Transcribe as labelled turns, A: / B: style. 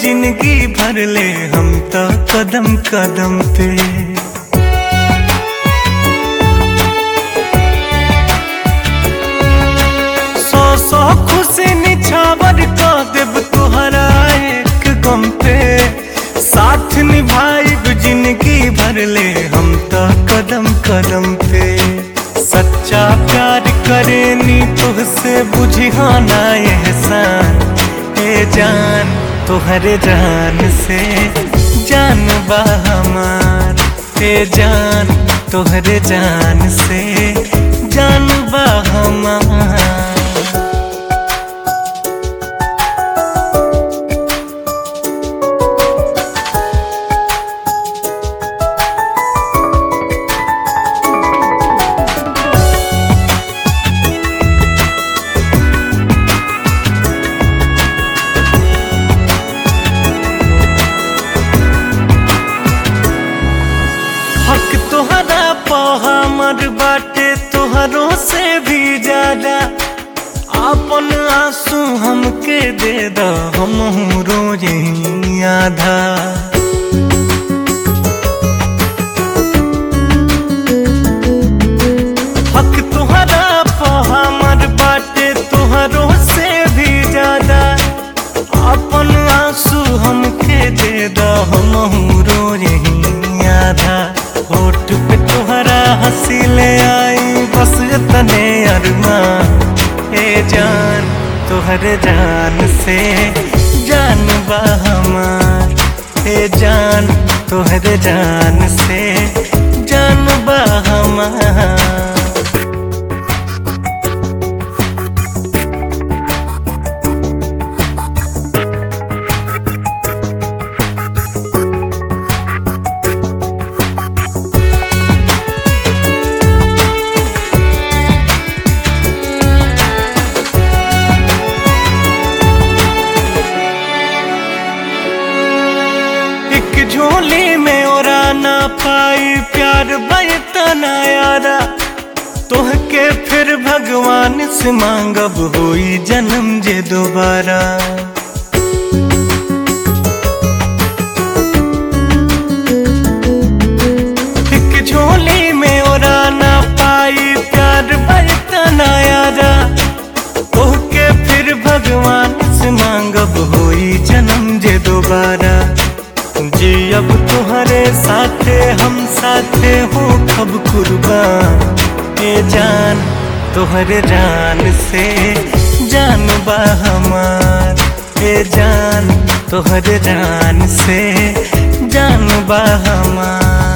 A: जिंदगी भर ले हम तो कदम कदम पे सौ सौ खुशी निछावर का देव तुहरा एक गम पे साथ निभाइब जिंदगी भर ले हम तो कदम कदम पे सच्चा प्यार करेनी तुझसे बुझिहाना एहसान ए जान तोहरे जान से जान बा हमार ए जान तोहरे जान से जान बा हमार हक तोहरा पा हमर बाटे तोहरों से भी ज्यादा आपन आंसू हमके दे द हम रोज आधा हक तोहरा पा हमर बाटे तोहरों से भी ज्यादा अपन आंसू हमके दे द हम रोज आधा होठ पे तोहरा हंसी ले आई बस तने अरमा ए जान तोहरे जान से जान बा हमार ए जान तोहरे जान से जान बा हमार एक झोली में ओरा ना पाई प्यार बतना यारा तोहके फिर भगवान से मांगब होई जन्म जे दोबारा एक झोली में ओरा ना पाई प्यार बतना यारा तोहके फिर भगवान से मांगब होई जन्म जे दोबारा जी अब तुम्हारे साथे हम साथे हो कब कुर्बान ए जान तोहरे जान से जान बा हमार ए जान तोहरे जान से जान बा हमार